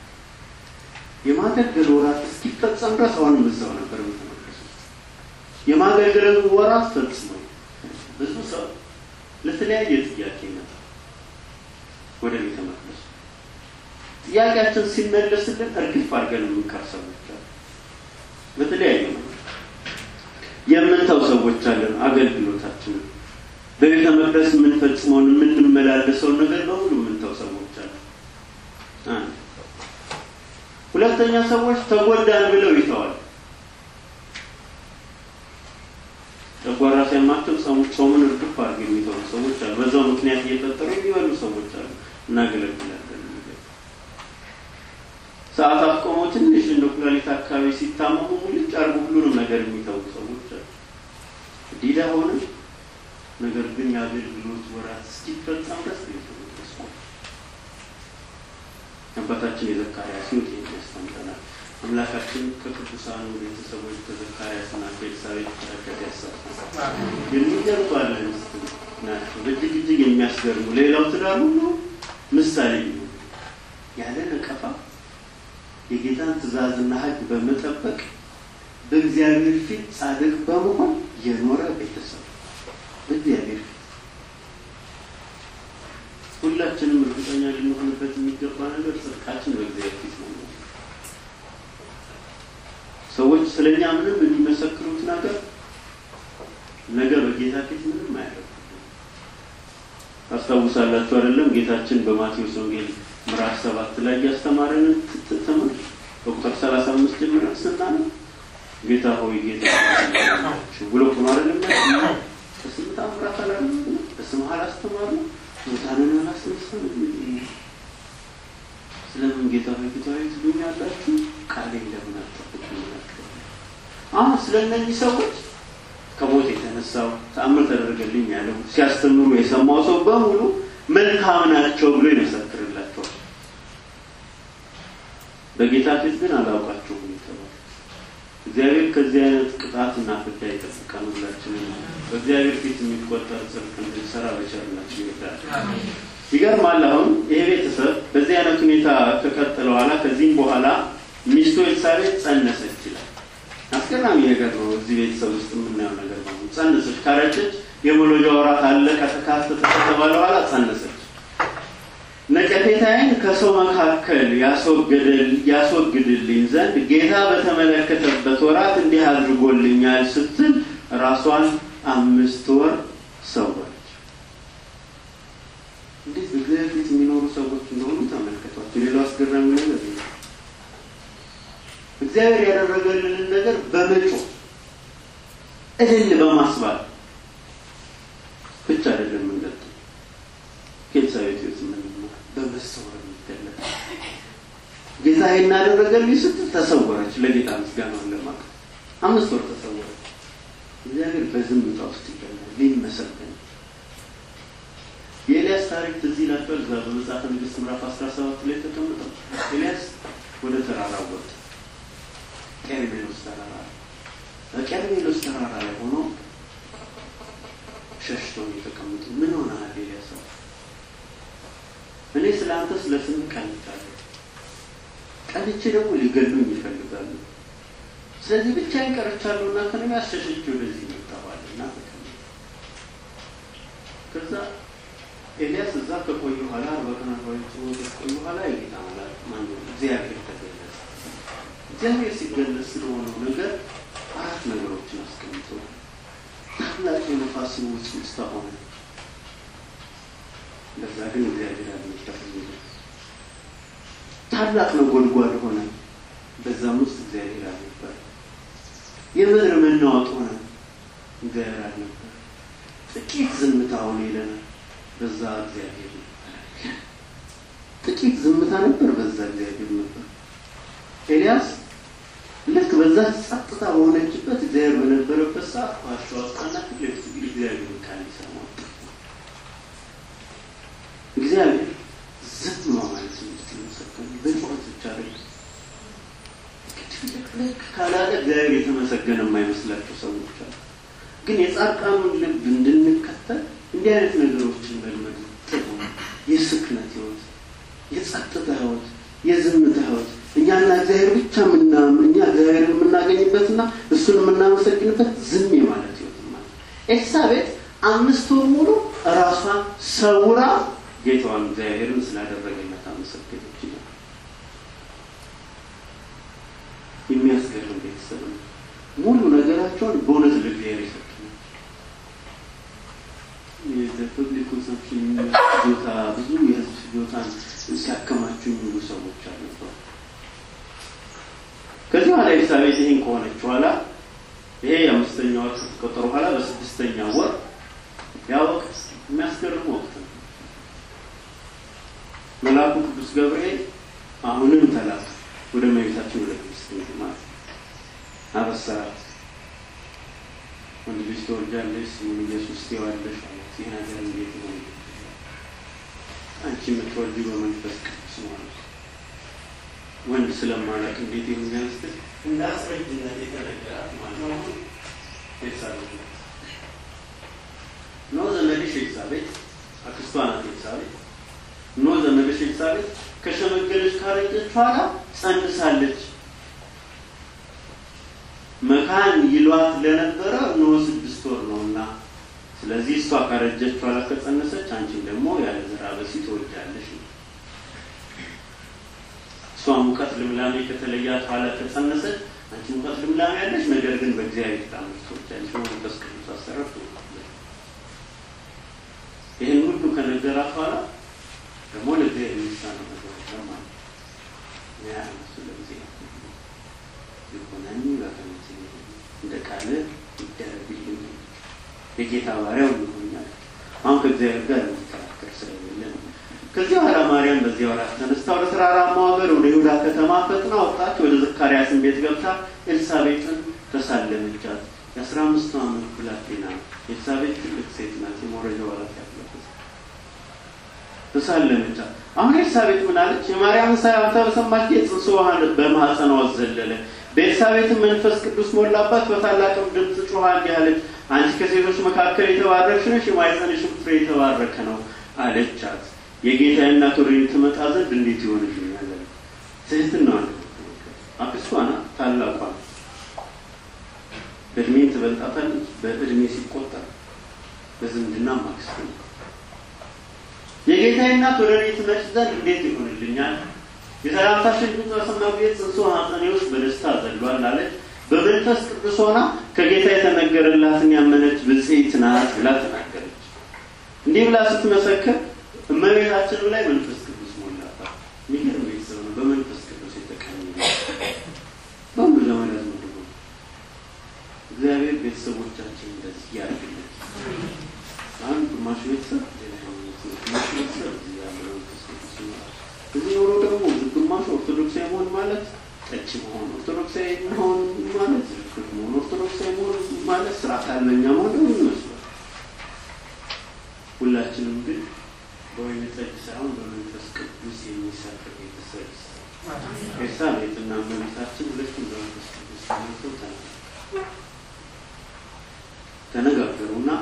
የማገልገል ወራት እስኪፈጸም ድረስ አሁንም እዛው ነበር ቤተመቅደስ የማገልገል ወራት ፈጽሞ ብዙ ሰው ለተለያየ ጥያቄ ይመጣል ወደ ቤተ መቅደሱ። ጥያቄያችን ሲመለስልን እርግፍ አድርገን የምንቀር ሰዎች አሉ። በተለያየ ነው የምንተው ሰዎች አለን። አገልግሎታችንን በቤተ መቅደስ የምንፈጽመውን የምንመላለሰውን ነገር በሙሉ የምንተው ሰዎች አሉ። አንድ ሁለተኛ ሰዎች ተጎዳን ብለው ይተዋል። ጨጓራ ሲያማቸው ጾምን እርግፍ አድርገው የሚተው ሰዎች አሉ። በዛው ምክንያት እየፈጠሩ የሚበሉ ሰዎች አሉ። እናገለግላለን። ሰዓት አስቆመው ትንሽ እንደ ኩላሊት አካባቢ ሲታመሙ ሙልጭ አድርጎ ሁሉንም ነገር የሚተው ሰዎች አሉ። ዲዳ ሆነ ነገር ግን የአገልግሎት ወራት እስኪፈጸም ድረስ ቤተመቅደስ አባታችን የዘካርያስ ሕይወት የሚያስተምረናል። አምላካችን ከቅዱሳኑ ቤተሰቦች ከዘካርያስና ከኤልሳቤጥ በረከት ያሳትፋል። የሚገርሙ ባለ ሚስት ናቸው። እጅግ እጅግ የሚያስገርሙ ሌላው ትዳር ሁሉ ምሳሌ ነው። ያለ ነቀፋ የጌታን ትእዛዝና ሕግ በመጠበቅ በእግዚአብሔር ፊት ጻድቅ በመሆን የኖረ ቤተሰብ በእግዚአብሔር ፊት ሁላችንም እርግጠኛ ልንሆንበት የሚገባ ነገር ጽድቃችን በእግዚአብሔር ፊት ነው። ሰዎች ስለኛ ምንም የሚመሰክሩት ነገር ነገ በጌታ ፊት ምንም አያደርጉ። ታስታውሳላችሁ አይደለም? ጌታችን በማቴዎስ ወንጌል ምዕራፍ ሰባት ላይ ያስተማረንን ትምህርት በቁጥር ሰላሳ አምስት ጀምረን ስናነው ጌታ ሆይ ጌታ ብሎ ቁም አይደለም በስምንት አምራት አላለ በስምህ አላስተማሩ ሙታንን አላስነሳም። ስለምን ጌታ ሆይ ጌታ ሆይ ትሉኛላችሁ? ቃሌን ለምን አትጠብቁም? አሁን ስለ እነዚህ ሰዎች ከሞት የተነሳው ተአምር ተደረገልኝ ያለው ሲያስተምሩ የሰማው ሰው በሙሉ መልካም ናቸው ብሎ ይመሰክርላቸዋል። በጌታ ፊት ግን አላውቃቸውም የተባለ እግዚአብሔር ከዚህ አይነት ቅጣት ቅጣትና ፍዳ ይጠብቀን። ሁላችንም በእግዚአብሔር ፊት የሚቆጠር ጽድቅ እንድንሰራ በቸርነቱ ይርዳል። ይገርማል። አሁን ይሄ ቤተሰብ በዚህ አይነት ሁኔታ ከቀጠለ በኋላ ከዚህም በኋላ ሚስቱ ኤልሳቤጥ ጸነሰች ይላል። አስገራሚ ነገር ነው። እዚህ ቤተሰብ ውስጥ የምናየው ነገር ነው። ጸነሰች፣ ካረጀች የመውለጃ ወራት አለቀ ተካተተ ከተባለ በኋላ ጸነሰች። ነቀፌታዬን ከሰው መካከል ያስወግድልኝ ዘንድ ጌታ በተመለከተበት ወራት እንዲህ አድርጎልኛል ስትል ራሷን አምስት ወር ሰወረች። እንዴት በእግዚአብሔር ፊት የሚኖሩ ሰዎች እንደሆኑ ተመልከቷቸው። ሌላው አስገራሚ ነገር ነው። እግዚአብሔር ያደረገልንን ነገር በመጮህ እልል በማስባል ብቻ አይደለም የምንገልጠው። ከኤልሳቤጥ ሕይወት የምንማር በመሰወር የሚገለጥ ጌታ እናደረገልኝ ስትል ተሰወረች። ለጌታ ምስጋናውን ለማቅረብ አምስት ወር ተሰወረች። እግዚአብሔር በዝምታ ውስጥ ይገኛል ሊመሰገን የኤልያስ ታሪክ ትዝ ይላቸዋል። እዛ በመጽሐፈ ነገሥት ምዕራፍ አስራ ሰባት ላይ ተቀምጠው ኤልያስ ወደ ተራራ ወጣ። ቀርሜሎስ ተራራ በቀርሜሎስ ተራራ ላይ ሆኖ ሸሽተው የተቀመጡ ምን ሆነሃል ኤልያስ? እኔ ስለ አንተ ስለ ስምህ ቀንቻለሁ፣ ቀንቼ ደግሞ ሊገሉኝ ይፈልጋሉ። ስለዚህ ብቻዬን ቀርቻለሁ እና ከነሚ አሸሸች ወደዚህ መጣዋል እና ተቀመጠ። ከዛ ኤልያስ እዛ ከቆዩ በኋላ አርባ ቀን አርባ ከቆዩ በኋላ የጌታ መልአክ ማነው እግዚአብሔር ተገለጸ። እግዚአብሔር ሲገለጽ ስለሆነው ነገር አራት ነገሮችን አስቀምጦ ታላቅ የነፋስ ውስጥ ውስጥ ሆነ። እንደዛ ግን እግዚአብሔር አልመጣም። ታላቅ ነጎድጓድ ሆነ። በዛም ውስጥ እግዚአብሔር አልነበር። የምድር መናወጥ ሆነ። እግዚአብሔር አልነበር። ጥቂት ዝምታ ሆነ ይለናል። በዛ እግዚአብሔር ነበር። ጥቂት ዝምታ ነበር። በዛ እግዚአብሔር ነበር። ኤልያስ ልክ በዛ ጸጥታ በሆነችበት እግዚአብሔር በነበረበት ሰዓት ዋሻ ወጣና ፊት ለፊት እግዚአብሔር ቃል ሊሰማ እግዚአብሔር ዝም ማለት እንድትመሰገን በጩኸት ብቻ አይደለም። ልክ ካላለ እግዚአብሔር የተመሰገነ የማይመስላቸው ሰዎች አሉ። ግን የጻድቃኑን ልብ እንድንከተል እንዲህ አይነት ነገሮችን መልመድ ጥሩ ነው። የስክነት ህይወት፣ የጸጥታ ህይወት፣ የዝምታ ህይወት እኛና እግዚአብሔር ብቻ ምና እኛ እግዚአብሔርን የምናገኝበትና እሱን የምናመሰግንበት ዝም የማለት ህይወት ማለት ኤልሳቤጥ አምስት ወር ሙሉ ራሷን ሰውራ ጌታዋን እግዚአብሔርን ስላደረገላት አመሰገነች ይላል። የሚያስገርም ቤተሰብ ነው። ሙሉ ነገራቸውን በእውነት ለእግዚአብሔር የሰጡ የፐብሊክ ኮንሰምፕሽን ቦታ ብዙ የህዝብ ፍጆታን ሲያከማቹ የሚውሉ ሰዎች አልነበሩ። ከዚህ በኋላ ኤልሳቤጥ ይህን ከሆነች በኋላ ይሄ የአምስተኛ ወር ከተቆጠሩ በኋላ በስድስተኛ ወር ያ ወቅት የሚያስገርም ወቅት ነው። መልአኩ ቅዱስ ገብርኤል አሁንም ተላከ ወደ እመቤታችን ወደ ቅድስት ድንግል ማለት አበሰራት። ወንድ ልጅ ትወልጃለሽ፣ ስሙን ኢየሱስ ትይዋለሽ አላት። ይህ ነገር እንዴት ሆነ? አንቺ የምትወልጂው በመንፈስ ቅዱስ ነው አላት። ወንድ ስለማላውቅ እንዴት ይሆኛል ስትል እንደ አስረጅነት የተነገራት ማለት ነው። ኤልሳቤጥ ናት። ኖ ዘመድሽ ኤልሳቤጥ አክስቷ ናት። ኤልሳቤጥ ኖ ዘመድሽ ኤልሳቤጥ ከሸመገለች ካረጀች በኋላ ጸንሳለች። መካን ይሏት ለነበረ ኖ ስድስት ወር ነውና፣ ስለዚህ እሷ ካረጀች በኋላ ከጸነሰች አንቺም ደግሞ ያለ ዘራ በሲ ትወልጃለሽ ነው። እሷ ሙቀት ልምላሜ ከተለያት በኋላ ከጸነሰች አንቺ ሙቀት ልምላሜ ያለሽ፣ ነገር ግን በእግዚአብሔር ታምር ትወልጃለሽ፣ በመንፈስ ቅዱስ አሰራር ትወልጃለሽ። ይህን ሁሉ ከነገራት በኋላ ደግሞ ለእግዚአብሔር የሚሳነው ነገር የለም ማለት ነው። ያ እነሱ ለጊዜ ይሆነኒ በከመ እንደ ቃል ይደረግልኝ የጌታ ባሪያው ይሆኛል። አሁን ከእግዚአብሔር ጋር የሚከራከር ስለሌለ ነው። ከዚህ በኋላ ማርያም በዚህ ወራት ተነስታ ወደ ተራራማው ሀገር ወደ ይሁዳ ከተማ ፈጥና ወጣች። ወደ ዘካርያስን ቤት ገብታ ኤልሳቤጥን ተሳለመቻት። የአስራ አምስቱ ዓመት ብላቴና ኤልሳቤጥ ትልቅ ሴት ናት። የመውረጃ ወራት ያለበት ተሳለመቻት። አሁን ኤልሳቤጥ ምን አለች? የማርያምን ሰላምታ በሰማች ጊዜ ጽንሱ በማኅፀኗ ዘለለ። በኤልሳቤጥም መንፈስ ቅዱስ ሞላባት፣ በታላቅም ድምፅ ጮኻ እንዲህ አለች፣ አንቺ ከሴቶች መካከል የተባረክሽ ነሽ፣ የማኅፀንሽም ፍሬ የተባረከ ነው አለቻት። የጌታዬ እናት ወደ እኔ ትመጣ ዘንድ እንዴት ይሆንልኛል? ትህትናዋን አክስቷ ናት፣ ታላቋ ናት። በእድሜ ትበልጣታለች። በእድሜ ሲቆጠር በዝምድና አክስት ነው። የጌታዬ እናት ወደ እኔ ትመጭ ዘንድ እንዴት ይሆንልኛል? የሰላምታሽን ድምፅ በሰማሁ ጊዜ ጽንሱ ማኅፀኔ ውስጥ በደስታ ዘሏል አለች። በመንፈስ ቅዱስ ሆና ከጌታ የተነገረላትን ያመነች ብፅዕት ናት ብላ ተናገረች። እንዲህ ብላ ስትመሰክር እመቤታችን ላይ መንፈስ ቅዱስ ሞላባት። የሚገርም ቤተሰብ ነው። በመንፈስ ቅዱስ የተቀኘ በሁሉ ዘመን ያዝመድቡ እግዚአብሔር ቤተሰቦቻችን እንደዚህ ያድርግልን። አንድ ግማሹ ቤተሰብ ግማሹ ቤተሰብ እዚህ ያለ መንፈስ ቅዱስ ይኖራል። እዚህ ኖሮ ደግሞ ግማሹ ኦርቶዶክሳዊ መሆን ማለት ጠጭ መሆን፣ ኦርቶዶክሳዊ መሆን ማለት ዝርክር መሆን፣ ኦርቶዶክሳዊ መሆን ማለት ስርዓት አልበኛ መሆን ደግሞ ይመስላል። ሁላችንም ግን በወይን ጠጅ ሳይሆን በመንፈስ ቅዱስ የሚሰጥ ቤተሰብ ኤልሳቤጥና እመቤታችን ሁለቱም በመንፈስ ቅዱስ ተሞልተው ተነጋገሩና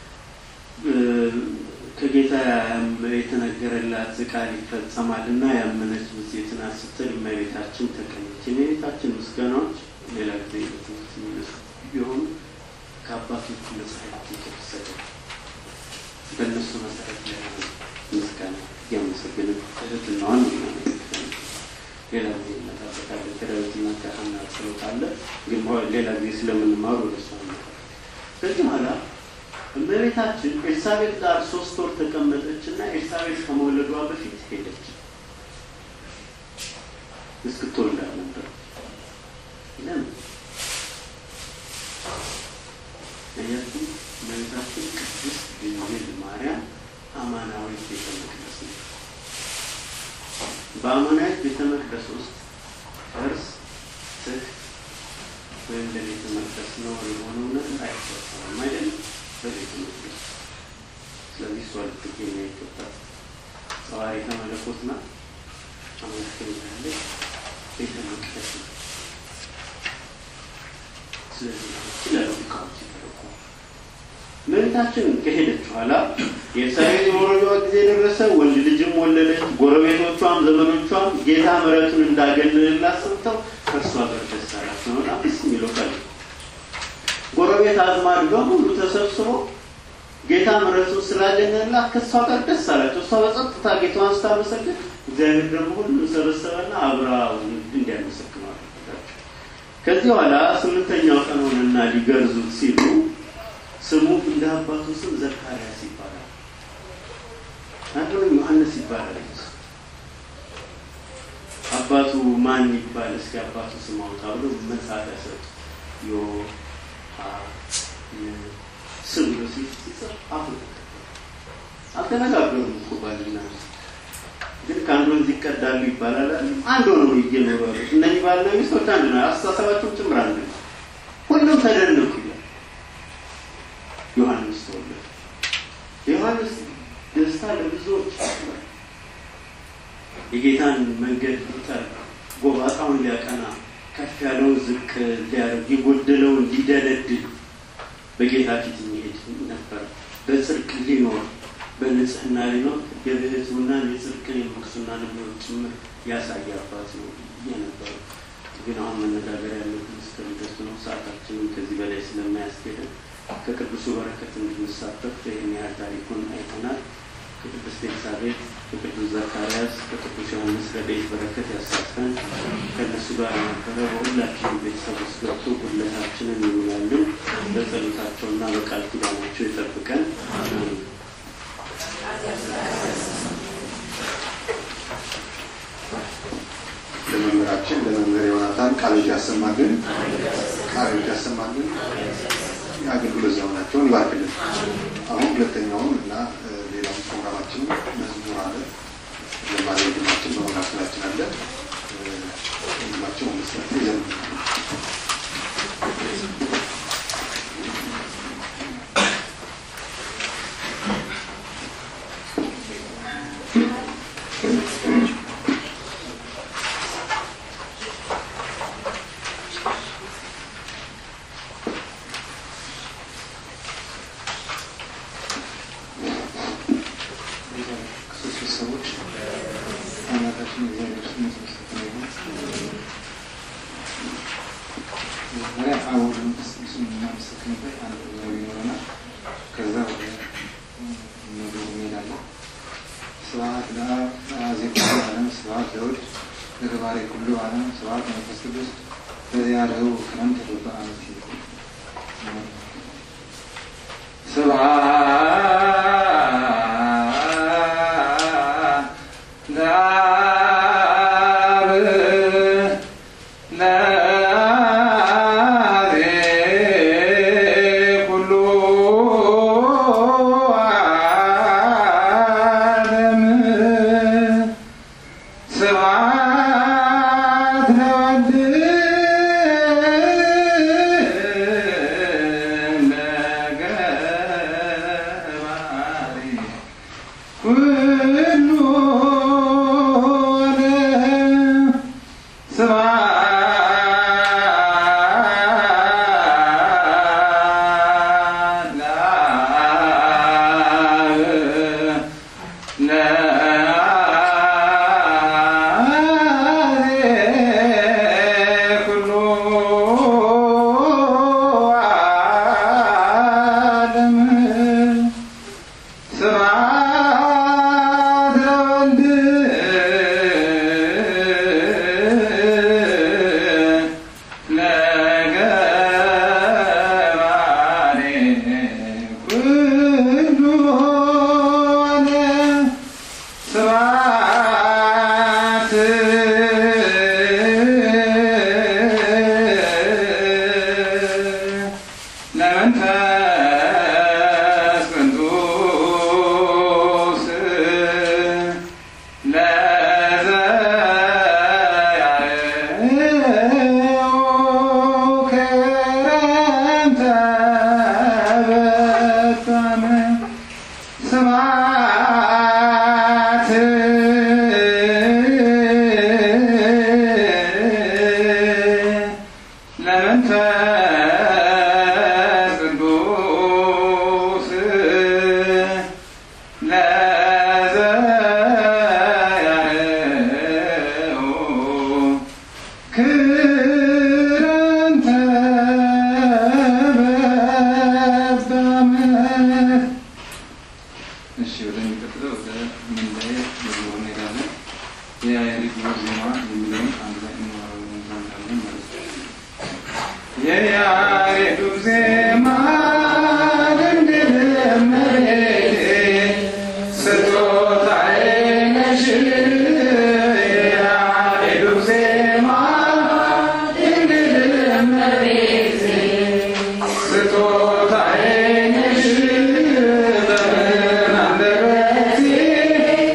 ከጌታ የተነገረላት ቃል ይፈጸማልና ያመነች ብፅዕት ናት ስትል እመቤታችን ተቀኘች። የእመቤታችን ምስጋናዎች ሌላ ጊዜ በትምህርት የሚነሱ ቢሆኑ ከአባቶቹ መጽሐፍት የተወሰደ በእነሱ መሰረት ላይ ምስጋና እያመሰግንን እህትናዋን ሌላ ጊዜ እንመጣበታለን። ከዳዊትና ከሐና ጸሎት አለ፣ ግን ሌላ ጊዜ ስለምንማሩ ወደ እሷ ከዚህ በኋላ እመቤታችን ኤልሳቤጥ ጋር ሶስት ወር ተቀመጠች እና ኤልሳቤጥ ከመውለዷ በፊት ሄደች። እስክትወልዳት ነበር። ለምን እያችሁ እመቤታችን ቅድስት ድንግል ማርያም አማናዊት ቤተ መቅደስ ነው። በአማናዊት ቤተ መቅደስ ውስጥ እርስ ትህ ወይም ለቤተ መቅደስ ነውር የሆነው ነገር አይፈጸምም አይደለም በቤተ መቅደስ ስለዚህ እሷ ልትገኝ አይገባል። ጸዋሪተ መለኮት ናት። አመስገኝ ያለች ቤተ መቅደስ ነው። ስለዚህ ይላሉ ሊቃውንት ሲተረጉ እመቤታችን ከሄደች በኋላ የኤልሳቤጥ የመውለዷ ጊዜ ደረሰ። ወንድ ልጅም ወለደች። ጎረቤቶቿም ዘመዶቿም ጌታ ምሕረቱን እንዳገለልላት ሰምተው ከእርሷ ጋር ደስ አላቸው። በጣም ደስ የሚለው ቃል ጎረቤት አዝማድ በሙሉ ተሰብስቦ ጌታ ምሕረቱን ስላገኘላት ከእሷ ጋር ደስ አላቸው። እሷ በጸጥታ ጌታዋን ስታመሰግን እግዚአብሔር ደግሞ ሁሉም ሰበሰበና አብራ እንዲያመሰግኑ አደረጋቸው። ከዚህ በኋላ ስምንተኛው ቀን ሆነና ሊገርዙት ሲሉ ስሙ እንደ አባቱ ስም ዘካርያስ ይባላል። አንዱንም ዮሐንስ ይባላል። አባቱ ማን ይባል እስኪ አባቱ ስም አውጣ ብሎ መጽሐፍ ያሰጡ ዮ ስም ብሎ ሲጽፍ አሁ አልተነጋገሩም እኮ ባልና ግን ከአንድ ወንዝ ይቀዳሉ ይባላል። አንድ ሆነው እየኖሩ ያሉት እነዚህ ባልና ሚስቶች አንድ ነው። አስተሳሰባቸውም ጭምር አንድ ነው። ሁሉም ተደነቁ ይላል። ዮሐንስ ተወለደ። የዮሐንስ ደስታ ለብዙዎች የጌታን መንገድ ሊጠር ጎባጣውን ሊያቀና ከፍ ያለውን ዝቅ ሊያደርግ የጎደለውን ሊደለድል በጌታ ፊት የሚሄድ ነበር። በጽድቅ ሊኖር በንጽህና ሊኖር የብህትውናን የጽድቅን የምንኩስናን ሕይወት ጭምር ያሳየ አባት ነው የነበረው። ግን አሁን መነጋገር ያለብን እስከ ልደቱ ነው። ሰዓታችንም ከዚህ በላይ ስለማያስኬደን ከቅዱሱ በረከት እንድንሳተፍ ይህን ያህል ታሪኩን አይተናል። ከቅድስት ኤልሳቤጥ፣ ከቅዱስ ዘካርያስ፣ ከቅዱስ ዮሐንስ ረድኤት በረከት ያሳትፈን። ከእነሱ ጋር የነበረ በሁላችንም ቤተሰብ ውስጥ ገብቶ ጉድለታችንን ይሙላልን። በጸሎታቸውና በቃል ኪዳናቸው ይጠብቀን። ለመምህራችን ለመምህር ዮናታን ቃሎት ያሰማልን፣ ቃሎት ያሰማልን፣ የአገልግሎት ዘመናቸውን ይባርክልን። አሁን ሁለተኛውን እና ሌላውን ፕሮግራማችን መዝሙር አለ። ዘማሪ ወንድማችን በመካከላችን አለ። ወንድማችን መስራት ይዘምራል። ዘውድ ለተባረ ኩሉ ዓለም ስብሐት መንፈስ ቅዱስ በዚያ ለህው ክረምት ተወጣ አመት ስብሐት ለአብ ለአብ ኩሉ ዓለም ስብሐት ለወልድ ለገባሪ ኩሉ ዓለም ስብሐት ለአብ ለአብ ኩሉ ዓለም ስብሐት ለወልድ ለገባሬ ኩሉ ዓለም ስብሐት ለመንፈስ ቅዱስ ለዘያየው ክረምተ በጣም ስብሐት ለመንፈስ ቅዱስ ለዘያየው ክረምተ በጣም እሺ ወደሚቀጥለው ወደ ምንዳዬ መዝሙር እንሄዳለን። የያሬድ ዜማ የሚለውን አንድ ላይ እንማራለን ማለት ነው። የያሬዱ ዜማ ድንግል እመቤቴ ስጦታዬ ነሽ። የያሬዱ ዜማ ድንግል እመቤቴ ስጦታዬ ነሽ። በምን አንደበቴ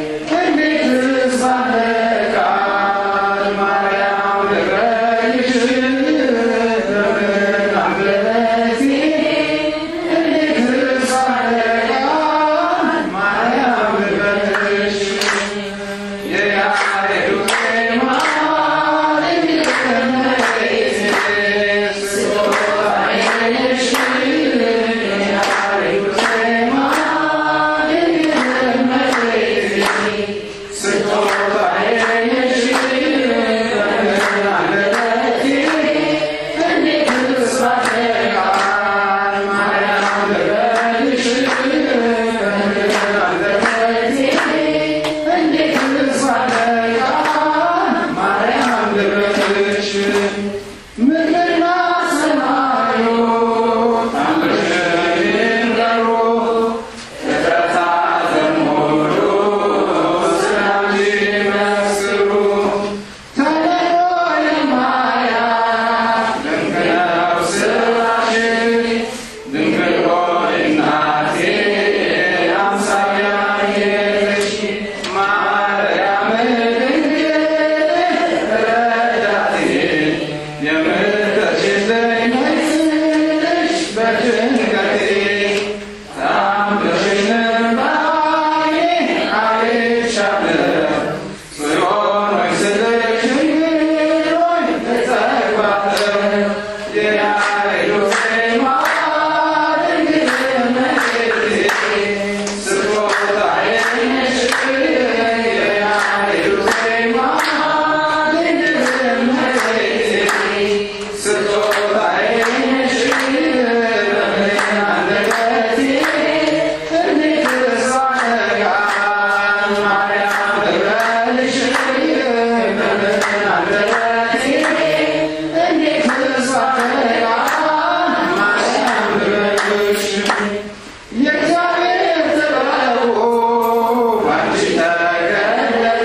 የእግዚአብሔር ጥበቡ ባንቺ ተገለጠ።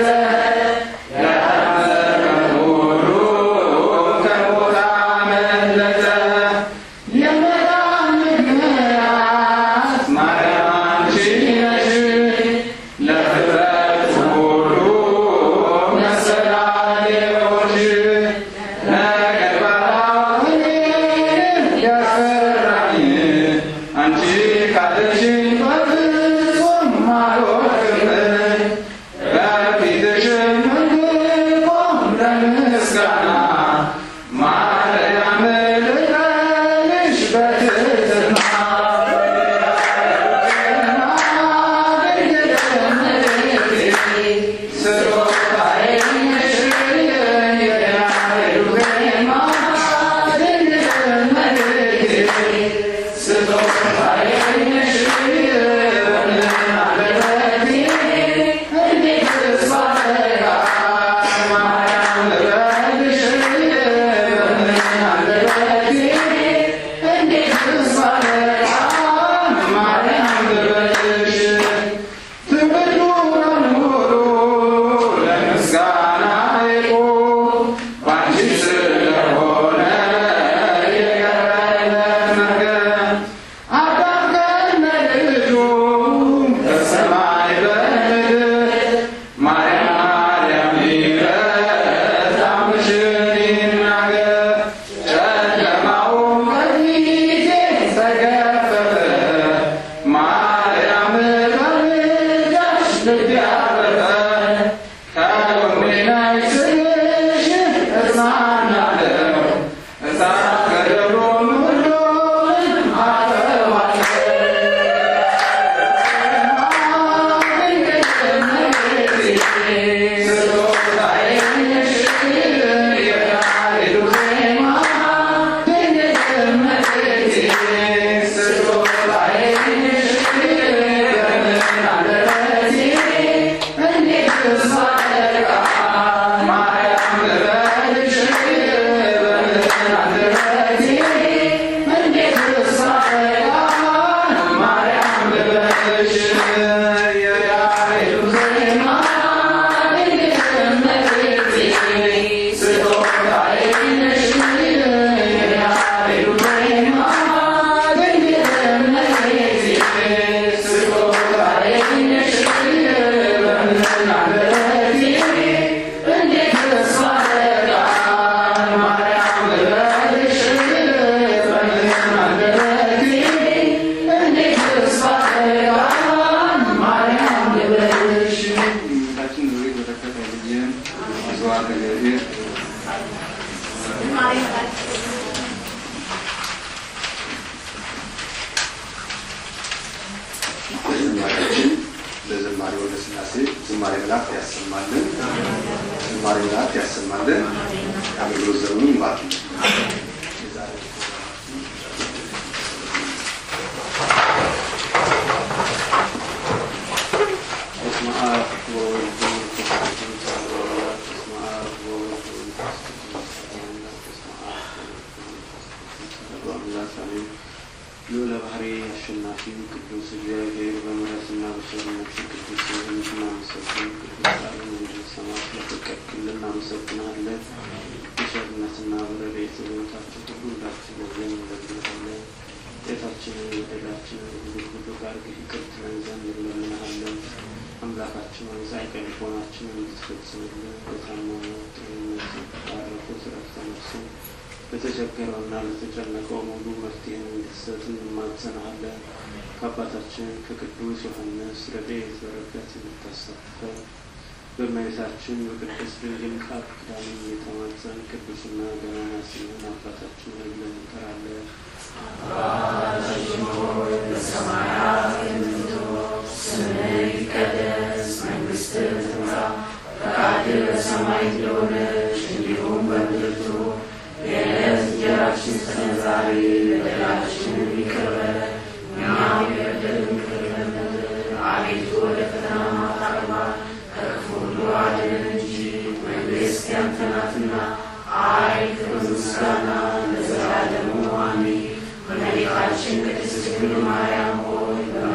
ያመመ ሁሉ ከሞት አመለጠ። የመዳን ምክንያት ማርያም አንቺ ነሽ። ለፍጥረት ሁሉ መሰላል የሆንሽ ነገር ባላውቅ ያስፈራኝ አንቺ ካለሽኝ በፍጹም አልወድቅም። በፊትሽም እንድቆም ለምስጋና ማርያም ልቀልሽ በትህትና ትውልዱ በሙሉ ለምስጋና ይቁም ባንቺ ስለሆነ የቀረለት ነገር አዳም ከነ ልጁ በሰማይ በምድር ማርያም ማርያም ይበል አምሽን ይናገር ጨለማው ከፊቴ ተገፈፈ ማርያም በምልጃሽ ልቤ አረፈ ከጎኔ ነሽ ስልሽ እጽናናለሁ እሳት ገደሉን ሁሉን አጠፋለሁ ጌታችን ኑሪ በረከት ያልየን አዘዋር እግዚአብሔር ለዝማሬያችን ለዝማሬ ወደ ስላሴ ዝማሬ መላእክት ያሰማልን። ዝማሬ መላእክት ያሰማልን። የአገልግሎት ዘመኑን ይባርክ። በስመ አብ ወወልድ ወመንፈስ ቅዱስ አሐዱ አምላክ። በስመ አብ ወወልድ ወመንፈስ ቅዱስ አሐዱ አምላክ። በስመ አብ ወወልድ ወመንፈስ ቅዱስ አሐዱ አምላክ አሜን። ልዑለ ባሕርይ አሸናፊ ቅዱስ እግዚአብሔር በምሕረትና በቸርነት ቅዱስ ስምህን እናመሰግን። ቅዱስ ቃልን እንድንሰማ ስለፈቀድክልን እናመሰግናለን። በቸርነትና በረድኤት ሕይወታችን ሁሉ እንዳትለየን እንለምንሃለን። ኃጢአታችንን በደላችንን ሁሉ ሁሉ ጋር ይቅር ትለን ዘንድ እንለምንሃለን። አምላካችን ሆይ ጻድቀ ልቦናችንን እንድትፈጽምልን በታመመው ጤንነት ባረፉት ዕረፍተ ነፍስን ለተቸገረውና ለተጨነቀው ሙሉ መፍትሄን እንድትሰጥ እንማጸናሃለን። ከአባታችን ከቅዱስ ዮሐንስ ረድኤት በረከት እንድታሳትፈን በእመቤታችን በቅድስት ድንግል ቃል ኪዳን እየተማጸን ቅዱስና ገናና ስምህን አባታችን ሆይ ብለን እንጠራለን። እመቤታችን ቅድስት ድንግል ማርያም ሆይ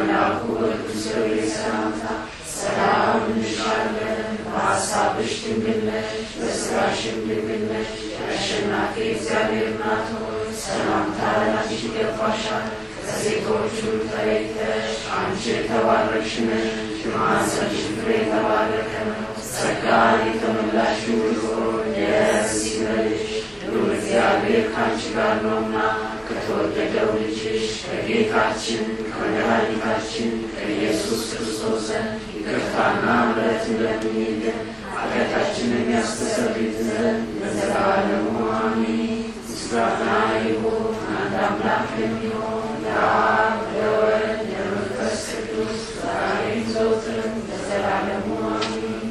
ድንግል ነሽ የአሸናፊ እግዚአብሔር እናት ሆይ ሰላምታ ላንቺ ይገባሻል። ከሴቶች ሁሉ ተለይተሽ አንቺ የተባረክሽ ነሽ፣ የማኅፀንሽ ፍሬ የተባረከ ነው። ጸጋን የተመላሽ ሆይ ደስ ይበልሽ፣ ልዑል እግዚአብሔር ከአንቺ ጋር ነውና ከተወደደው ልጅሽ ከጌታችን ከመድኃኒታችን ከኢየሱስ ክርስቶስ ዘንድ ይቅርታና ምሕረት እንደምኝልን ኃጢአታችንን ያስተሰርይልን ዘንድ ለዘላለሙ አሜን። ምስጋና ይሁን አንድ አምላክ የሚሆን ለአብ ለወልድ ለመንፈስ ቅዱስ ዛሬም ዘወትርም ለዘላለሙ አሜን።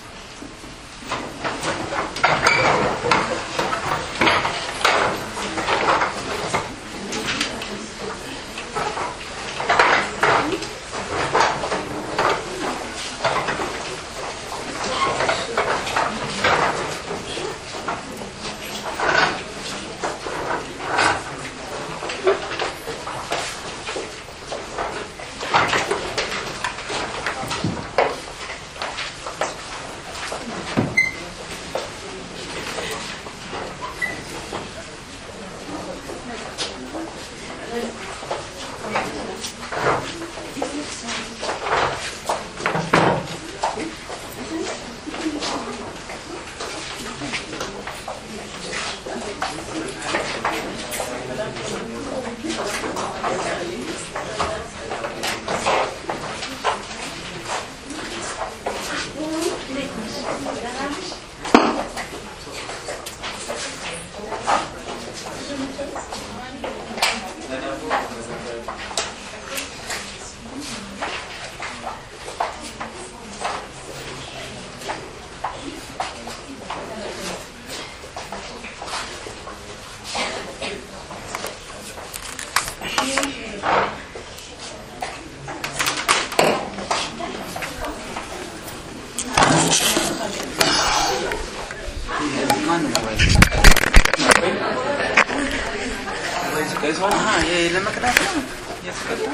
ለመቅዳት ነው እየተቀዳ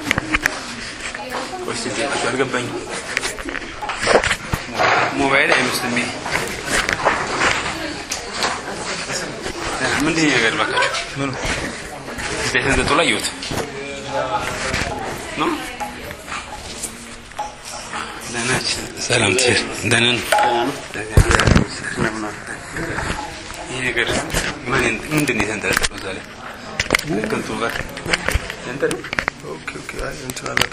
አልገባኝም። ሞባይል አይመስልም። ይሄ ምንድን ነው ነገር ባካችሁ? ምኑ ቤትን ዘጦ ላይ ይወት ነው ደህናች ሰላም ትር ደህና ነው። ይህ ነገር ምን ምንድን ነው የተንጠለጠለው እዛ ላይ ከንቱ ጋር ያንተ ነው? ኦኬ ኦኬ። አይ እንትን አላት